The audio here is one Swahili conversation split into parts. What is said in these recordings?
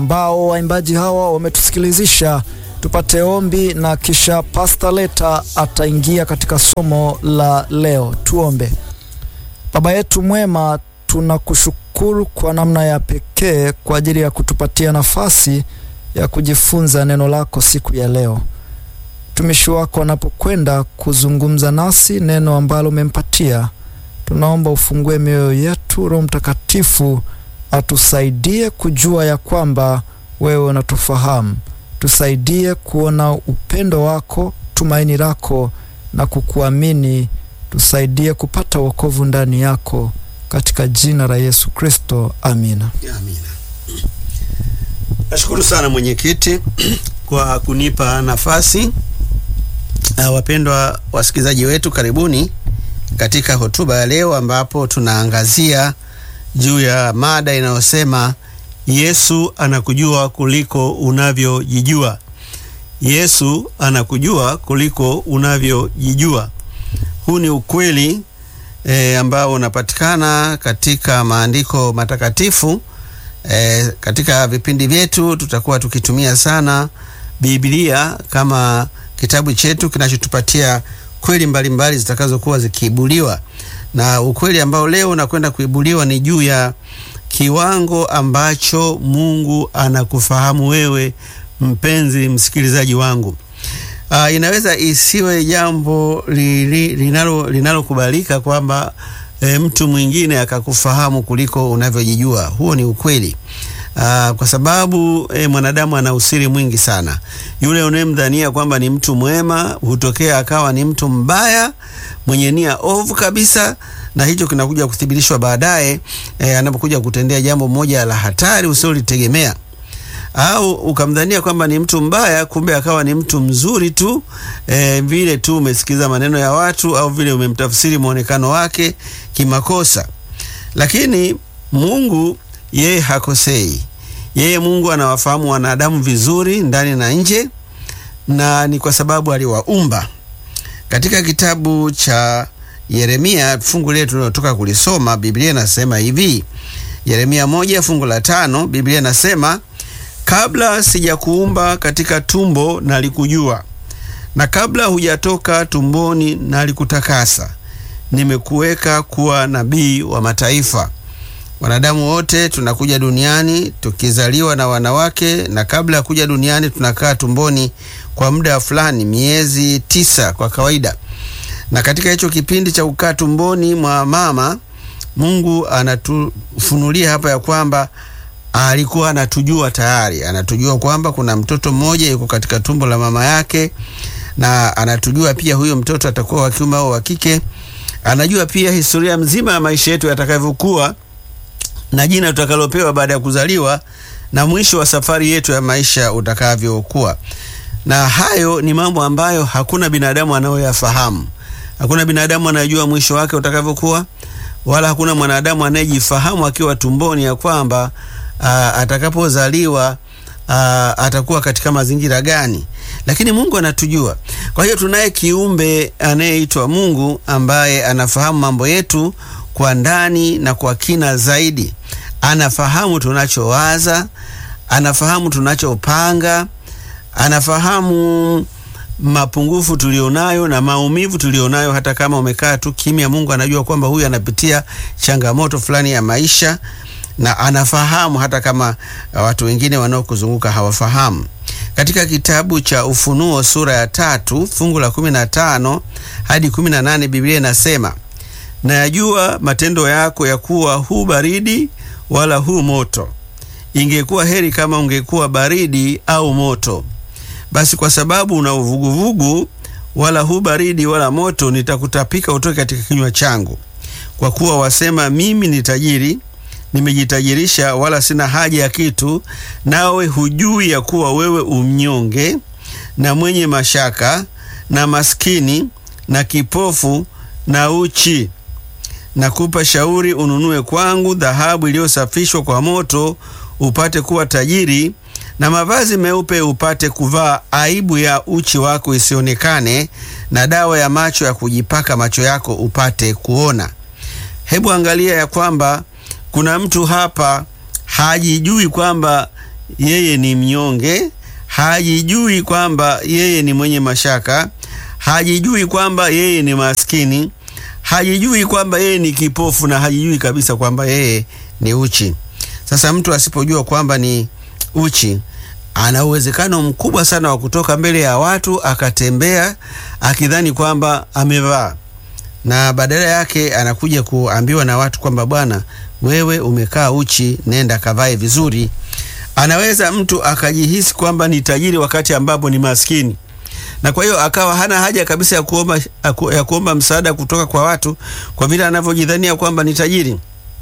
ambao waimbaji hawa wametusikilizisha tupate ombi na kisha Pastor Leta ataingia katika somo la leo. Tuombe. Baba yetu mwema, tunakushukuru kwa namna ya pekee kwa ajili ya kutupatia nafasi ya kujifunza neno lako siku ya leo. Mtumishi wako anapokwenda kuzungumza nasi neno ambalo umempatia, tunaomba ufungue mioyo yetu. Roho Mtakatifu atusaidie kujua ya kwamba wewe unatufahamu. Tusaidie kuona upendo wako, tumaini lako na kukuamini. Tusaidie kupata wokovu ndani yako, katika jina la Yesu Kristo, amina. Amina. Nashukuru sana mwenyekiti kwa kunipa nafasi. Uh, wapendwa wasikilizaji wetu, karibuni katika hotuba ya leo ambapo tunaangazia juu ya mada inayosema Yesu anakujua kuliko unavyojijua. Yesu anakujua kuliko unavyojijua. Huu ni ukweli e, ambao unapatikana katika maandiko matakatifu. E, katika vipindi vyetu tutakuwa tukitumia sana Biblia kama kitabu chetu kinachotupatia kweli mbalimbali zitakazokuwa zikiibuliwa, na ukweli ambao leo unakwenda kuibuliwa ni juu ya kiwango ambacho Mungu anakufahamu wewe, mpenzi msikilizaji wangu. Uh, inaweza isiwe jambo linalo linalokubalika kwamba e, mtu mwingine akakufahamu kuliko unavyojijua. Huo ni ukweli. Uh, kwa sababu e, mwanadamu ana usiri mwingi sana. Yule unayemdhania kwamba ni mtu mwema hutokea akawa ni mtu mbaya mwenye nia ovu kabisa, na hicho kinakuja kuthibitishwa baadaye e, anapokuja kutendea jambo moja la hatari usiolitegemea au ukamdhania kwamba ni mtu mbaya, kumbe akawa ni mtu mzuri tu e, vile tu umesikiza maneno ya watu au vile umemtafsiri mwonekano wake kimakosa. Lakini Mungu yeye hakosei. Yeye Mungu anawafahamu wanadamu vizuri ndani na nje, na ni kwa sababu aliwaumba. Katika kitabu cha Yeremia fungu lile tunalotoka kulisoma, Biblia inasema hivi, Yeremia moja fungu la tano, Biblia inasema kabla sijakuumba katika tumbo nalikujua, na kabla hujatoka tumboni nalikutakasa, nimekuweka kuwa nabii wa mataifa. Wanadamu wote tunakuja duniani tukizaliwa na wanawake, na kabla ya kuja duniani tunakaa tumboni kwa muda fulani, miezi tisa kwa kawaida. Na katika hicho kipindi cha kukaa tumboni mwa mama, Mungu anatufunulia hapa ya kwamba alikuwa anatujua tayari, anatujua kwamba kuna mtoto mmoja yuko katika tumbo la mama yake, na anatujua pia huyo mtoto atakuwa wa kiume au wa kike. Anajua pia historia mzima ya maisha yetu yatakavyokuwa na jina tutakalopewa baada ya kuzaliwa na mwisho wa safari yetu ya maisha utakavyokuwa. Na hayo ni mambo ambayo hakuna binadamu anayoyafahamu. Hakuna binadamu anayejua mwisho wake utakavyokuwa, wala hakuna mwanadamu anayejifahamu akiwa tumboni ya kwamba atakapozaliwa atakuwa katika mazingira gani, lakini Mungu anatujua. Kwa hiyo tunaye kiumbe anayeitwa Mungu ambaye anafahamu mambo yetu kwa ndani na kwa kina zaidi. Anafahamu tunachowaza, anafahamu tunachopanga, anafahamu mapungufu tulionayo na maumivu tulionayo. Hata kama umekaa tu kimya, Mungu anajua kwamba huyu anapitia changamoto fulani ya maisha, na anafahamu hata kama watu wengine wanaokuzunguka hawafahamu. Katika kitabu cha Ufunuo sura ya tatu fungu la kumi na tano hadi kumi na nane Biblia inasema Nayajua matendo yako ya kuwa hu baridi wala hu moto. Ingekuwa heri kama ungekuwa baridi au moto. Basi kwa sababu una uvuguvugu, wala hu baridi wala moto, nitakutapika utoke katika kinywa changu. Kwa kuwa wasema, mimi ni tajiri, nimejitajirisha, wala sina haja ya kitu, nawe hujui ya kuwa wewe umnyonge na mwenye mashaka na maskini na kipofu na uchi. Nakupa shauri ununue kwangu dhahabu iliyosafishwa kwa moto, upate kuwa tajiri, na mavazi meupe upate kuvaa, aibu ya uchi wako isionekane, na dawa ya macho ya kujipaka macho yako upate kuona. Hebu angalia ya kwamba kuna mtu hapa hajijui kwamba yeye ni mnyonge, hajijui kwamba yeye ni mwenye mashaka, hajijui kwamba yeye ni maskini, hajijui kwamba yeye ni kipofu na hajijui kabisa kwamba yeye ni uchi. Sasa mtu asipojua kwamba ni uchi, ana uwezekano mkubwa sana wa kutoka mbele ya watu akatembea akidhani kwamba amevaa, na badala yake anakuja kuambiwa na watu kwamba bwana, wewe umekaa uchi, nenda kavae vizuri. Anaweza mtu akajihisi kwamba ni tajiri wakati ambapo ni maskini na kwa hiyo akawa hana haja kabisa ya kuomba, ya kuomba msaada kutoka kwa watu kwa vile anavyojidhania kwamba ni tajiri.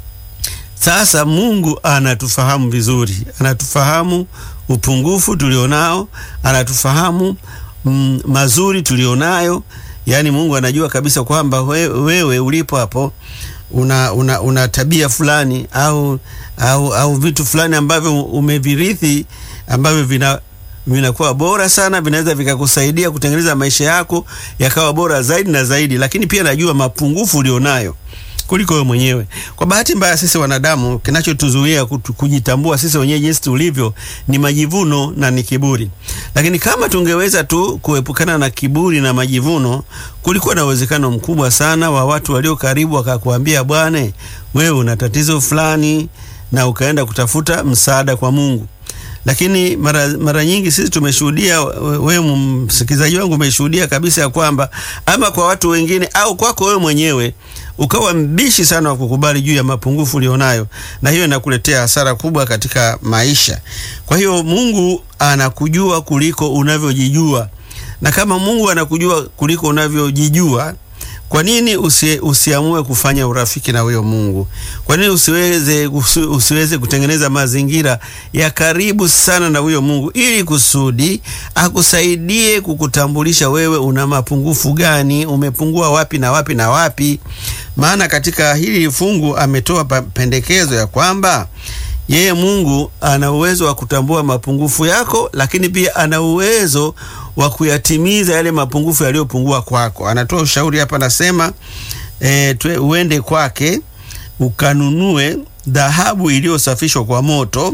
Sasa Mungu anatufahamu vizuri, anatufahamu upungufu tulionao, anatufahamu mm, mazuri tulionayo. Yaani Mungu anajua kabisa kwamba wewe, wewe ulipo hapo una, una, una tabia fulani au, au, au vitu fulani ambavyo umevirithi ambavyo vina vinakuwa bora sana, vinaweza vikakusaidia kutengeneza maisha yako yakawa bora zaidi na zaidi, lakini pia najua mapungufu ulionayo kuliko wewe mwenyewe. Kwa bahati mbaya, sisi wanadamu, kinachotuzuia kujitambua sisi wenyewe jinsi tulivyo ni majivuno na ni kiburi. Lakini kama tungeweza tu kuepukana na kiburi na majivuno, kulikuwa na uwezekano mkubwa sana wa watu walio karibu wakakuambia, bwana, wewe una tatizo fulani, na ukaenda kutafuta msaada kwa Mungu lakini mara, mara nyingi sisi tumeshuhudia, wewe msikilizaji wangu umeshuhudia kabisa ya kwamba ama kwa watu wengine au kwako wewe mwenyewe ukawa mbishi sana wa kukubali juu ya mapungufu ulionayo, na hiyo inakuletea hasara kubwa katika maisha. Kwa hiyo Mungu anakujua kuliko unavyojijua, na kama Mungu anakujua kuliko unavyojijua kwa nini usi, usiamue kufanya urafiki na huyo Mungu? Kwa nini usiweze, usi, usiweze kutengeneza mazingira ya karibu sana na huyo Mungu ili kusudi akusaidie kukutambulisha wewe una mapungufu gani, umepungua wapi na wapi na wapi. Maana katika hili fungu ametoa pendekezo ya kwamba yeye Mungu ana uwezo wa kutambua mapungufu yako, lakini pia ana uwezo wa kuyatimiza yale mapungufu yaliyopungua kwako. Anatoa ushauri hapa, anasema e, uende kwake ukanunue dhahabu iliyosafishwa kwa moto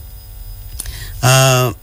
aa,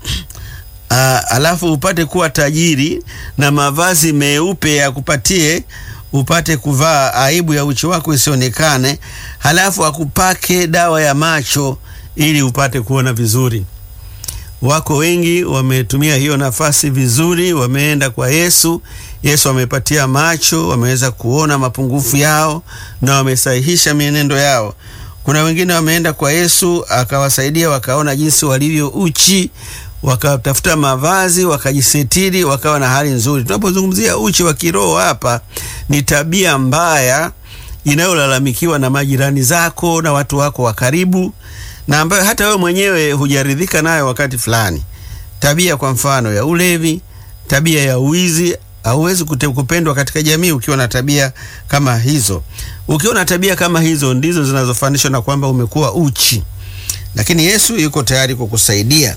aa, alafu upate kuwa tajiri na mavazi meupe yakupatie upate kuvaa, aibu ya uchi wako isionekane, halafu akupake dawa ya macho ili upate kuona vizuri. Wako wengi wametumia hiyo nafasi vizuri, wameenda kwa Yesu. Yesu amepatia macho, wameweza kuona mapungufu yao na wamesahihisha mienendo yao. Kuna wengine wameenda kwa Yesu akawasaidia, wakaona jinsi walivyo uchi, wakatafuta mavazi, wakajisitiri, wakawa na hali nzuri. Tunapozungumzia uchi wa kiroho hapa, ni tabia mbaya inayolalamikiwa na majirani zako na watu wako wa karibu na ambayo hata wewe mwenyewe hujaridhika nayo wakati fulani. Tabia kwa mfano ya ulevi, tabia ya uwizi. Hauwezi kupendwa katika jamii ukiwa na tabia kama hizo. Ukiwa na tabia kama hizo, ndizo zinazofanishwa na kwamba umekuwa uchi, lakini Yesu yuko tayari kukusaidia.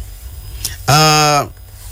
Uh,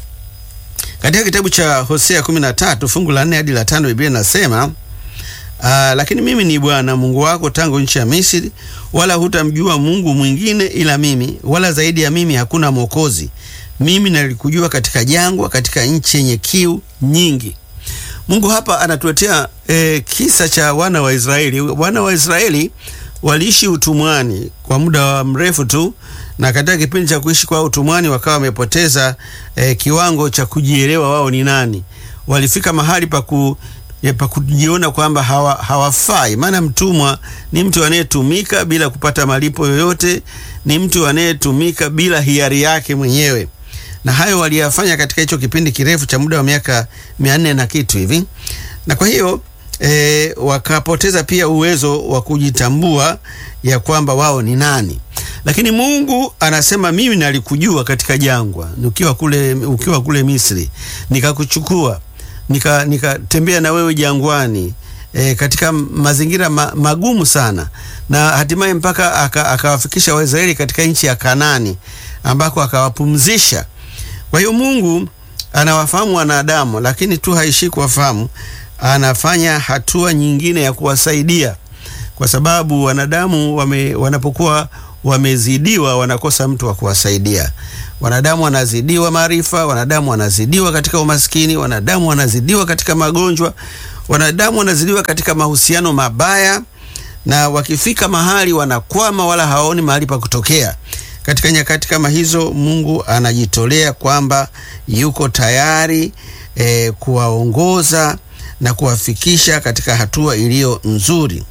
katika kitabu cha Hosea 13 fungu la 4 hadi la 5 Biblia inasema Uh, lakini mimi ni Bwana Mungu wako tangu nchi ya Misri, wala hutamjua Mungu mwingine ila mimi, wala zaidi ya mimi hakuna mwokozi. Mimi nalikujua katika jangwa, katika nchi yenye kiu nyingi. Mungu hapa anatuletea eh, kisa cha wana wa Israeli. Wana wa Israeli waliishi utumwani kwa muda wa mrefu tu, na katika kipindi cha kuishi kwa utumwani wakawa wamepoteza eh, kiwango cha kujielewa wao ni nani. Walifika mahali pa ku pa kujiona kwamba hawa, hawafai. Maana mtumwa ni mtu anayetumika bila kupata malipo yoyote, ni mtu anayetumika bila hiari yake mwenyewe, na hayo waliyafanya katika hicho kipindi kirefu cha muda wa miaka mia nne na kitu hivi, na kwa hiyo e, wakapoteza pia uwezo wa kujitambua ya kwamba wao ni nani. Lakini Mungu anasema mimi nalikujua katika jangwa, ukiwa kule, ukiwa kule Misri nikakuchukua nikatembea nika na wewe jangwani e, katika mazingira ma, magumu sana na hatimaye mpaka akawafikisha aka Waisraeli katika nchi ya Kanani ambako akawapumzisha. Kwa hiyo Mungu anawafahamu wanadamu, lakini tu haishi kuwafahamu, anafanya hatua nyingine ya kuwasaidia, kwa sababu wanadamu wame, wanapokuwa wamezidiwa wanakosa mtu wa kuwasaidia. Wanadamu wanazidiwa maarifa, wanadamu wanazidiwa katika umaskini, wanadamu wanazidiwa katika magonjwa, wanadamu wanazidiwa katika mahusiano mabaya, na wakifika mahali wanakwama, wala hawaoni mahali pa kutokea. Katika nyakati kama hizo, Mungu anajitolea kwamba yuko tayari e, kuwaongoza na kuwafikisha katika hatua iliyo nzuri.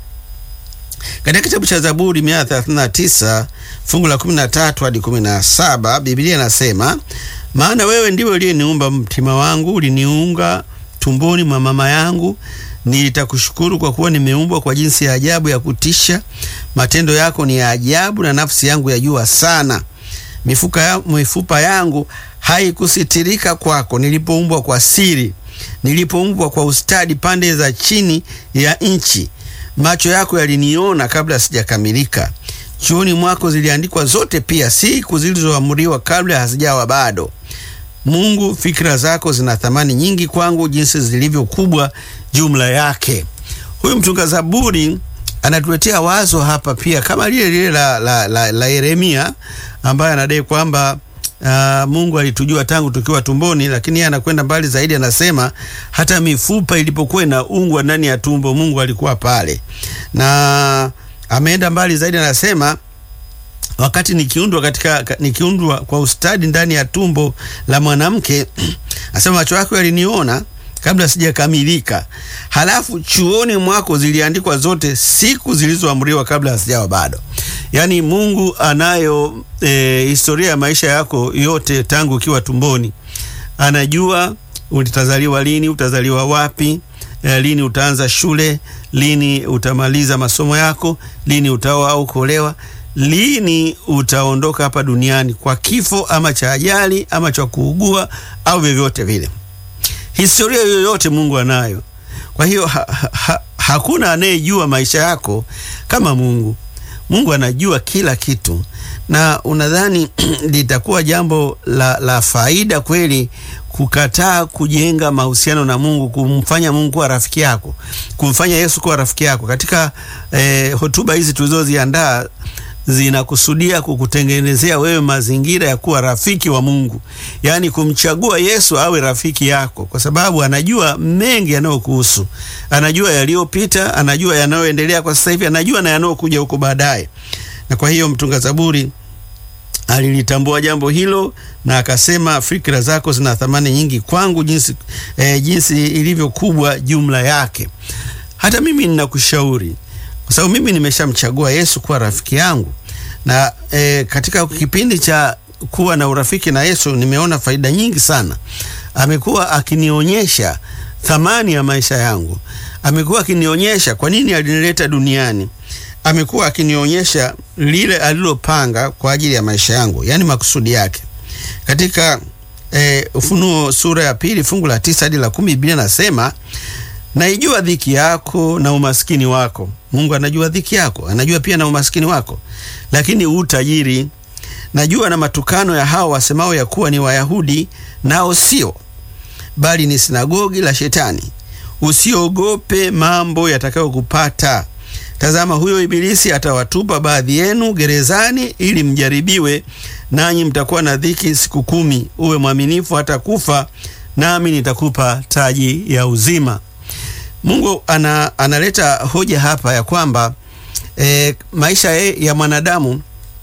Katika kitabu cha Zaburi 139 fungu la 13 hadi 17, Biblia inasema, maana wewe ndiwe uliyeniumba mtima wangu, uliniunga tumboni mwa mama yangu. Nitakushukuru kwa kuwa nimeumbwa kwa jinsi ya ajabu ya kutisha. Matendo yako ni ya ajabu, na nafsi yangu yajua sana. Mifuka ya, mifupa yangu haikusitirika kwako, nilipoumbwa kwa siri, nilipoumbwa kwa ustadi pande za chini ya nchi. Macho yako yaliniona kabla sijakamilika. Chuoni mwako ziliandikwa zote, pia siku zilizoamriwa kabla hazijawa bado. Mungu, fikira zako zina thamani nyingi kwangu, jinsi zilivyo kubwa jumla yake. Huyu mtunga Zaburi anatuletea wazo hapa pia kama lile lile la, la, la, la Yeremia ambaye anadai kwamba uh, Mungu alitujua tangu tukiwa tumboni, lakini yeye anakwenda mbali zaidi, anasema hata mifupa ilipokuwa inaungwa ndani ya tumbo Mungu alikuwa pale, na ameenda mbali zaidi, anasema wakati nikiundwa katika nikiundwa kwa ustadi ndani ya tumbo la mwanamke asema macho yako yaliniona kabla sijakamilika, halafu chuoni mwako ziliandikwa zote siku zilizoamriwa kabla hasijawa bado. Yaani Mungu anayo e, historia ya maisha yako yote tangu ukiwa tumboni. Anajua utazaliwa lini, utazaliwa wapi, e, lini utaanza shule, lini utamaliza masomo yako, lini utaoa au kuolewa lini utaondoka hapa duniani kwa kifo ama cha ajali ama cha kuugua au vyovyote vile. Historia yoyote Mungu anayo. Kwa hiyo ha, ha, hakuna anayejua maisha yako kama Mungu. Mungu anajua kila kitu, na unadhani litakuwa jambo la, la faida kweli kukataa kujenga mahusiano na Mungu, kumfanya Mungu kuwa rafiki yako, kumfanya Yesu kuwa rafiki yako? Katika eh, hotuba hizi tulizoziandaa zinakusudia kukutengenezea wewe mazingira ya kuwa rafiki wa Mungu, yaani kumchagua Yesu awe rafiki yako, kwa sababu anajua mengi yanayokuhusu, anajua yaliyopita, anajua yanayoendelea kwa sasa hivi, anajua na yanayokuja huko baadaye. Na kwa hiyo mtunga Zaburi alilitambua jambo hilo na akasema, fikra zako zina thamani nyingi kwangu, jinsi, eh, jinsi ilivyo kubwa jumla yake. Hata mimi ninakushauri kwa sababu mimi nimeshamchagua Yesu kuwa rafiki yangu na e, katika kipindi cha kuwa na urafiki na Yesu nimeona faida nyingi sana. Amekuwa akinionyesha thamani ya maisha yangu, amekuwa akinionyesha kwa nini alinileta duniani, amekuwa akinionyesha lile alilopanga kwa ajili ya maisha yangu, yaani makusudi yake. Katika e, Ufunuo sura ya pili fungu la tisa hadi la kumi Biblia nasema naijua dhiki yako na umaskini wako. Mungu anajua dhiki yako, anajua pia na umaskini wako, lakini utajiri. Najua na matukano ya hao wasemao ya kuwa ni Wayahudi, nao sio, bali ni sinagogi la Shetani. Usiogope mambo yatakayokupata. Tazama, huyo Ibilisi atawatupa baadhi yenu gerezani, ili mjaribiwe, nanyi mtakuwa na dhiki siku kumi. Uwe mwaminifu hata kufa, nami nitakupa taji ya uzima. Mungu ana, analeta hoja hapa ya kwamba e, maisha ya mwanadamu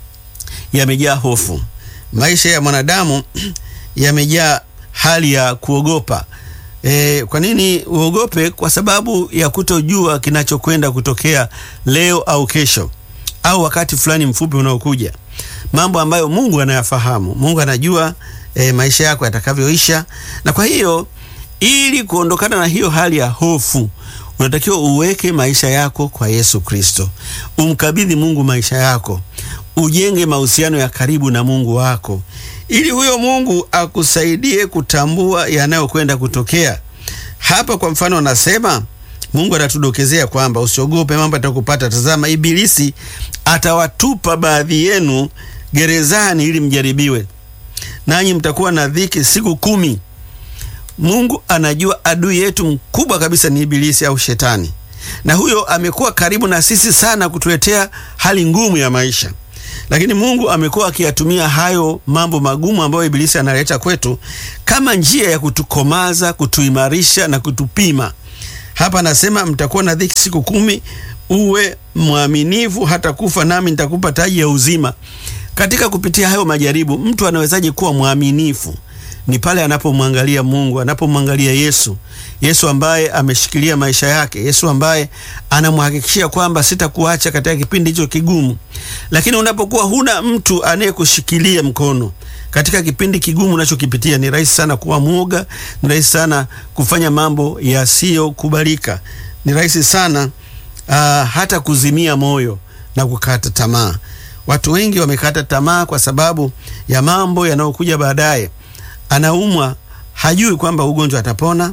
yamejaa hofu. Maisha ya mwanadamu yamejaa hali ya kuogopa. E, kwa nini uogope? Kwa sababu ya kutojua kinachokwenda kutokea leo au kesho au wakati fulani mfupi unaokuja, mambo ambayo Mungu anayafahamu. Mungu anajua e, maisha yako yatakavyoisha, na kwa hiyo ili kuondokana na hiyo hali ya hofu unatakiwa uweke maisha yako kwa Yesu Kristo, umkabidhi Mungu maisha yako, ujenge mahusiano ya karibu na Mungu wako, ili huyo Mungu akusaidie kutambua yanayokwenda kutokea. Hapa kwa mfano, anasema Mungu anatudokezea kwamba usiogope mambo yatakupata. Tazama, Ibilisi atawatupa baadhi yenu gerezani ili mjaribiwe, nanyi mtakuwa na dhiki siku kumi. Mungu anajua adui yetu mkubwa kabisa ni Ibilisi au Shetani, na huyo amekuwa karibu na sisi sana kutuletea hali ngumu ya maisha. lakini Mungu amekuwa akiyatumia hayo mambo magumu ambayo Ibilisi analeta kwetu kama njia ya kutukomaza, kutuimarisha na kutupima. Hapa anasema mtakuwa na dhiki siku kumi, uwe mwaminifu hata kufa, nami nitakupa taji ya uzima. Katika kupitia hayo majaribu, mtu anawezaje kuwa mwaminifu? Ni pale anapomwangalia Mungu, anapomwangalia Yesu, Yesu ambaye ameshikilia maisha yake, Yesu ambaye anamhakikishia kwamba sitakuacha katika kipindi hicho kigumu. Lakini unapokuwa huna mtu anayekushikilia mkono katika kipindi kigumu unachokipitia, ni rahisi sana kuwa mwoga, ni rahisi sana kufanya mambo yasiyokubalika, ni rahisi sana uh, hata kuzimia moyo na kukata tamaa. Watu wengi wamekata tamaa kwa sababu ya mambo yanayokuja baadaye. Anaumwa, hajui kwamba ugonjwa atapona.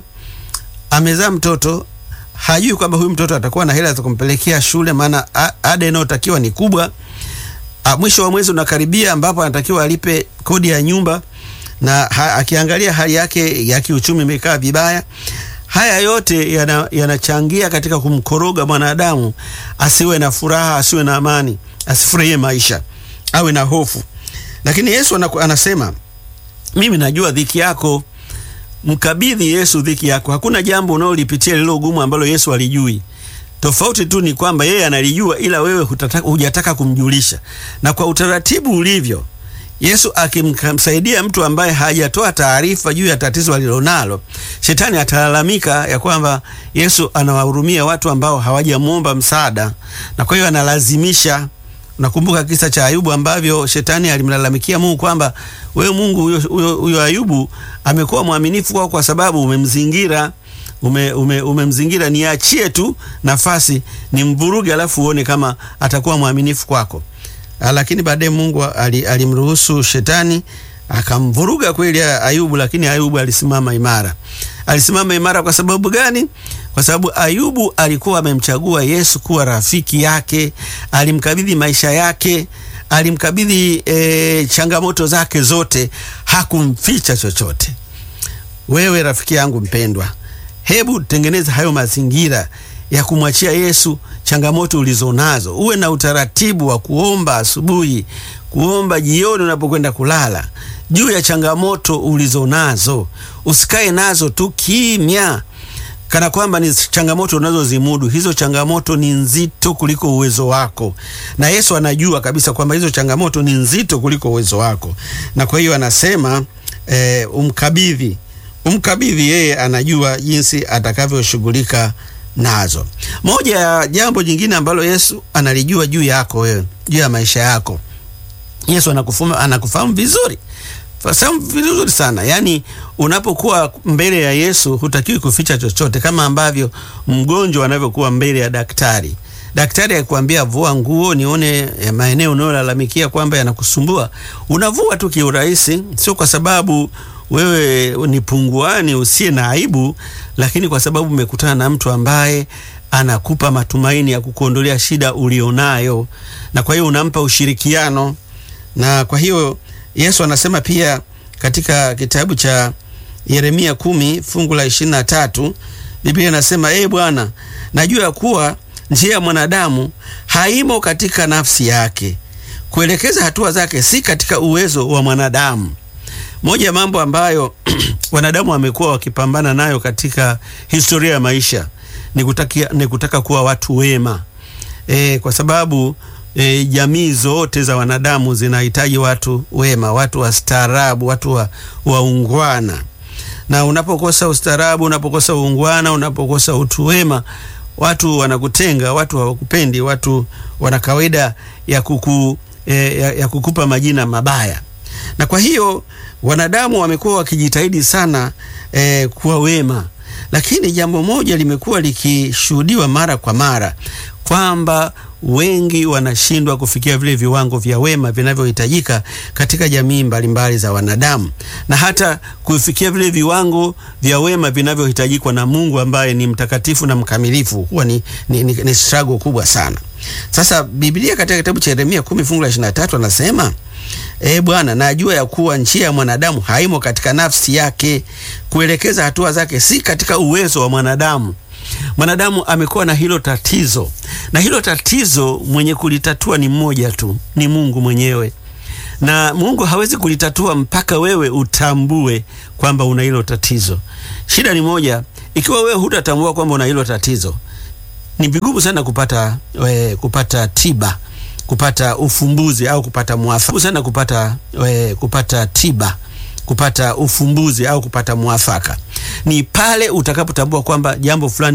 Amezaa mtoto, hajui kwamba huyu mtoto atakuwa na hela za kumpelekea shule, maana ada inayotakiwa ni kubwa. A, mwisho wa mwezi unakaribia ambapo anatakiwa alipe kodi ya nyumba na ha, akiangalia hali yake ya kiuchumi imekaa vibaya. Haya yote yanachangia yana katika kumkoroga mwanadamu asiwe na furaha, asiwe na amani, asifurahie maisha, awe na hofu. Lakini Yesu anasema mimi najua dhiki yako. Mkabidhi Yesu dhiki yako. Hakuna jambo unalolipitia lililo gumu ambalo Yesu alijui. Tofauti tu ni kwamba yeye analijua, ila wewe hujataka kumjulisha. Na kwa utaratibu ulivyo, Yesu akimsaidia mtu ambaye hajatoa taarifa juu ya tatizo alilonalo, shetani atalalamika ya kwamba Yesu anawahurumia watu ambao hawajamwomba msaada, na kwa hiyo analazimisha. Nakumbuka kisa cha Ayubu ambavyo shetani alimlalamikia Mungu kwamba wewe Mungu, huyo Ayubu amekuwa mwaminifu kwako kwa sababu umemzingira ume, ume, umemzingira, niachie tu nafasi nimvuruge, alafu uone kama atakuwa mwaminifu kwako. Lakini baadaye Mungu alimruhusu shetani akamvuruga kweli Ayubu, lakini Ayubu alisimama imara. Alisimama imara kwa sababu gani? Kwa sababu Ayubu alikuwa amemchagua Yesu kuwa rafiki yake, alimkabidhi maisha yake, alimkabidhi e, changamoto zake zote, hakumficha chochote. Wewe rafiki yangu mpendwa, hebu tengeneza hayo mazingira ya kumwachia Yesu changamoto ulizonazo. Uwe na utaratibu wa kuomba asubuhi, kuomba jioni unapokwenda kulala juu ya changamoto ulizonazo. Usikae nazo tu kimya kana kwamba ni changamoto unazozimudu. Hizo changamoto ni nzito kuliko uwezo wako, na Yesu anajua kabisa kwamba hizo changamoto ni nzito kuliko uwezo wako, na kwa hiyo anasema eh, umkabidhi umkabidhi yeye, anajua jinsi atakavyoshughulika nazo. Moja ya jambo jingine ambalo Yesu analijua juu yako wewe, juu ya maisha yako, Yesu anakufahamu, anakufahamu vizuri fahamu vizuri sana. Yaani, unapokuwa mbele ya Yesu hutakiwi kuficha chochote, kama ambavyo mgonjwa anavyokuwa mbele ya daktari. Daktari akikwambia vua nguo nione maeneo unayolalamikia kwamba yanakusumbua, unavua tu kiurahisi, sio kwa sababu wewe ni punguani usiye na aibu, lakini kwa sababu umekutana na mtu ambaye anakupa matumaini ya kukuondolea shida ulionayo, na kwa hiyo unampa ushirikiano. Na kwa hiyo Yesu anasema pia katika kitabu cha Yeremia kumi fungu la ishirini na tatu Biblia inasema ee Bwana, najua ya kuwa njia ya mwanadamu haimo katika nafsi yake, kuelekeza hatua zake si katika uwezo wa mwanadamu. Moja ya mambo ambayo wanadamu wamekuwa wakipambana nayo katika historia ya maisha ni kutaka, ni kutaka kuwa watu wema e, kwa sababu e, jamii zote za wanadamu zinahitaji watu wema, watu wastaarabu, watu waungwana wa na unapokosa ustaarabu, unapokosa uungwana, unapokosa utu wema, watu wanakutenga, watu hawakupendi, watu wana kawaida ya, kuku, e, ya, ya kukupa majina mabaya na kwa hiyo wanadamu wamekuwa wakijitahidi sana eh, kuwa wema, lakini jambo moja limekuwa likishuhudiwa mara kwa mara kwamba wengi wanashindwa kufikia vile viwango vya wema vinavyohitajika katika jamii mbalimbali mbali za wanadamu, na hata kufikia vile viwango vya wema vinavyohitajikwa na Mungu ambaye ni mtakatifu na mkamilifu, huwa ni, ni, ni, ni struggle kubwa sana. Sasa Biblia katika kitabu cha Yeremia kumi fungu la ishirini na tatu anasema E Bwana, najua ya kuwa njia ya mwanadamu haimo katika nafsi yake, kuelekeza hatua zake si katika uwezo wa mwanadamu. Mwanadamu amekuwa na hilo tatizo, na hilo tatizo mwenye kulitatua ni mmoja tu, ni Mungu mwenyewe na Mungu hawezi kulitatua mpaka wewe utambue kwamba una hilo tatizo. Shida ni moja, ikiwa wewe hutatambua kwamba una hilo tatizo, ni vigumu sana kupata we, kupata tiba, kupata ufumbuzi au kupata mwafaka sana kupata we, kupata tiba, kupata ufumbuzi au kupata mwafaka. Ni pale utakapotambua kwamba jambo fulani